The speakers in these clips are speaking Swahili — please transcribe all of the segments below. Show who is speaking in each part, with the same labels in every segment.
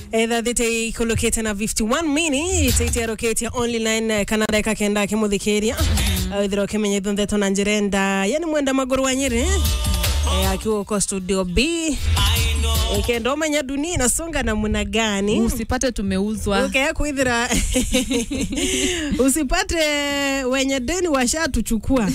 Speaker 1: thathite ikulukite na 51 minutes itiarukitie only line kana ndeka kenda kimuthikiria ithira ukimenyithio ndeto na njira enda yani mwenda maguru wa nyiri eh, akiwa uko studio b ikenda umenya dunia inasonga namna gani
Speaker 2: usipate tumeuzwa
Speaker 1: ukaya kuithira usipate wenye deni washatuchukua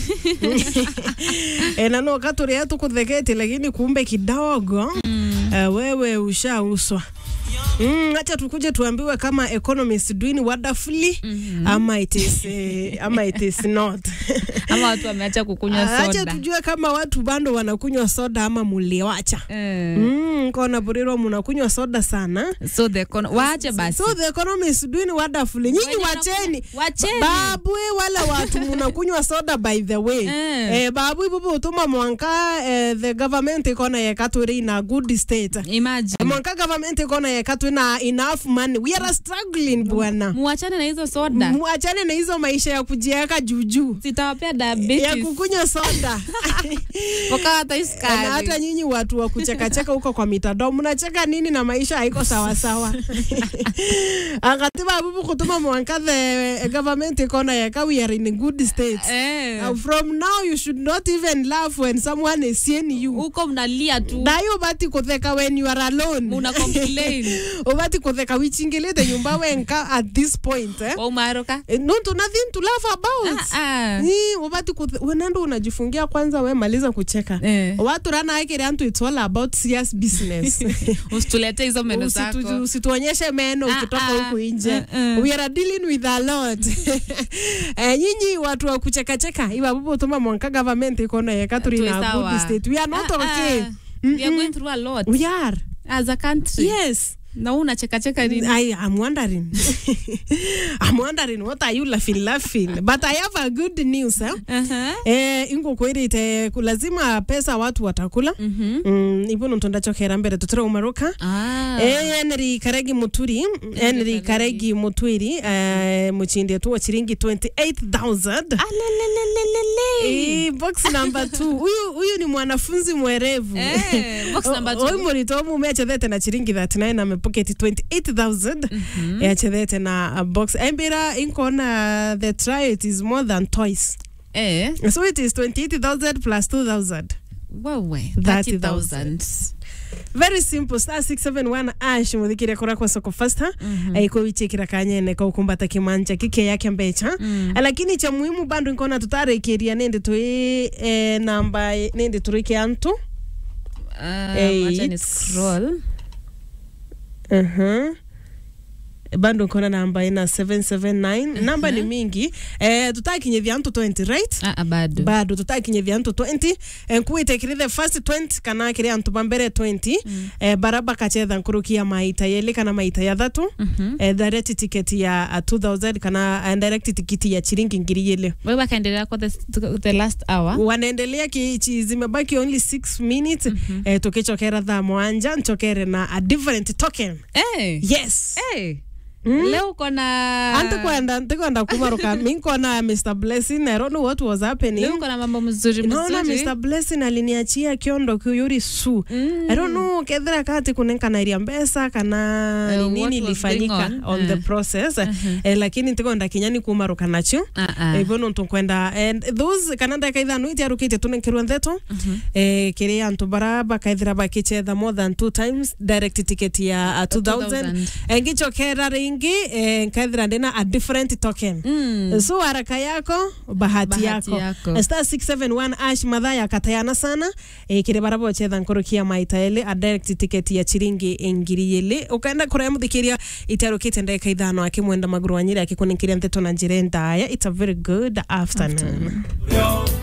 Speaker 1: e, nano katuria tukutheketi lakini kumbe kidogo mm. uh, wewe ushauswa Mm, acha tukuje tuambiwe kama economist doing wonderfully mm-hmm. ama it is uh, ama it is not
Speaker 2: ama watu wameacha kukunywa
Speaker 1: acha
Speaker 2: soda
Speaker 1: tujue kama watu bado wanakunywa soda ama muliwacha
Speaker 2: Eh,
Speaker 1: mm, kona burirwa munakunywa soda sana
Speaker 2: so the econo- waache basi
Speaker 1: so the economy is doing wonderfully nyinyi
Speaker 2: Wenye
Speaker 1: wacheni
Speaker 2: wanakunywa- wacheni.
Speaker 1: babwe wala watu munakunywa soda by the way
Speaker 2: Eh.
Speaker 1: eh, babwe bubu utuma mwanka eh, the government ikona yekatwiri in a good state
Speaker 2: imagine
Speaker 1: mwanka government ikona yekatwi na enough money we are struggling bwana
Speaker 2: muachane na hizo soda
Speaker 1: muachane na hizo maisha ya kujiweka juujuu
Speaker 2: sitawapea
Speaker 1: ya
Speaker 2: diabetes
Speaker 1: kukunywa soda
Speaker 2: mpaka hata
Speaker 1: na
Speaker 2: iskari
Speaker 1: hata nyinyi watu wa kuchekacheka huko kwa mitandao mnacheka nini na maisha haiko sawasawa akati babubu kutuma mwanka the government ikona yaka we are in a good state
Speaker 2: Eh,
Speaker 1: Uh, from now you should not even laugh when someone is seeing you
Speaker 2: huko mnalia tu
Speaker 1: nayo ubati kutheka when you are alone
Speaker 2: una complain
Speaker 1: ubati kutheka wichingilite nyumba wenka at this point eh?
Speaker 2: waumaroka
Speaker 1: Eh, no, nothing to laugh about
Speaker 2: Ah, ah.
Speaker 1: Ni, ubati kuthe- wenendo unajifungia kwanza we maliza kucheka
Speaker 2: Eh.
Speaker 1: watu rana akiri antu it's all about serious business
Speaker 2: usitulete hizo meno
Speaker 1: Usitu-
Speaker 2: zako
Speaker 1: usituonyeshe meno
Speaker 2: Ah,
Speaker 1: ukitoka
Speaker 2: ah.
Speaker 1: huku nje
Speaker 2: Uh, uh.
Speaker 1: we are dealing with a lot eh, nyinyi watu wa kuchekacheka iwabubu tuma mwanka government ikona yeka turi
Speaker 2: Tuwe
Speaker 1: na
Speaker 2: sawa.
Speaker 1: good state we are not
Speaker 2: Ah,
Speaker 1: okay
Speaker 2: ah. we are going through a lot
Speaker 1: we are
Speaker 2: as a country
Speaker 1: yes
Speaker 2: na wewe unachekacheka nini
Speaker 1: I am wondering. I'm wondering what are you laughing laughing? But I have a good news. Eh?
Speaker 2: Aha.
Speaker 1: Eh, ingo kwirite lazima pesa watu watakula.
Speaker 2: Mhm.
Speaker 1: Mm, ibuno ntondachokera mbere tutire umaruka.
Speaker 2: Ah.
Speaker 1: Eh, Henry Karegi Muturi, Henry Karegi Mutwiri, eh, muchindi tu wa chiringi 28000.
Speaker 2: Alelelelelele.
Speaker 1: Eh, box number 2. Huyu huyu ni mwanafunzi mwerevu.
Speaker 2: Eh, box number two.
Speaker 1: Huyu murito mume achethete na chiringi 39 amepoketi 28000 eh, achethete na a box embira inkona the try it is more than twice
Speaker 2: Eh,
Speaker 1: so it is 28000 plus 2000
Speaker 2: wewe
Speaker 1: 30,000.
Speaker 2: 30,000.
Speaker 1: very simple star 671 ash muthikire kura kwa soko fasta mm -hmm. wichikira kanyene kaukumbata kimanja kike yake mbecha mm. lakini cha muhimu bando nkona tutarikiria nindi twi eh, namba nindi turike antu
Speaker 2: Ah,
Speaker 1: Eight.
Speaker 2: wacha ni scroll.
Speaker 1: uh-huh. bando nkona namba ina 779 namba ni mingi eh, tutakinyithia antu 20 right
Speaker 2: Ah, ah, bado
Speaker 1: bado tutakinyithia antu 20 eh, nkuitekire the first 20 kana kiri antu bambere 20 mm. eh, baraba kachetha nkurukia maita yeli kana maita ya thatu
Speaker 2: Mhm.
Speaker 1: eh, direct ticket ya uh, 2000 kana uh, direct ticket ya chiringi ngiri yele
Speaker 2: wewe akaendelea kwa the, the last hour
Speaker 1: wanaendelea ki zimebaki only 6 minutes mm-hmm. eh, tukichokera thaa mwanja nchokere na a different token
Speaker 2: Eh,
Speaker 1: yes
Speaker 2: eh.
Speaker 1: Mm.
Speaker 2: leo uko na
Speaker 1: antikwenda ntikwenda kumaruka minkona mr blessing i don't know what was happening
Speaker 2: leo uko na mambo mzuri
Speaker 1: naona
Speaker 2: mzuri
Speaker 1: mr blessing aliniachia kiondo kiyuri su
Speaker 2: Mm.
Speaker 1: i don't know kethira kati kunenkanairia mbesa kana
Speaker 2: Uh,
Speaker 1: ni
Speaker 2: what
Speaker 1: nini
Speaker 2: was going
Speaker 1: ilifanyika
Speaker 2: on?
Speaker 1: on, the
Speaker 2: Uh.
Speaker 1: process eh, lakini ntikwenda kinyani kumaruka nacho
Speaker 2: Ah, ah.
Speaker 1: ivo no tukwenda and those kana ndeka ithano itiarukite tunenkirwe ntheto eh, kiri antu bara bakaithira bakichetha more than two times direct ticket ya uh, 2000
Speaker 2: 2000.
Speaker 1: engichokera ringi eh, nkaithira ndina a different token
Speaker 2: Mm.
Speaker 1: so haraka yako bahati,
Speaker 2: Bahati
Speaker 1: yako,
Speaker 2: yako.
Speaker 1: star 671 ash madha yakatayana sana e, kire barabo chetha nkurukia maita ele a direct ticket ya chiringi ngiri yele ukaenda kuria muthikiria itarukite ndeka ithano akimwenda maguru wa nyiri akikuninkiria ntheto na njira ndaya it's a very good afternoon, afternoon.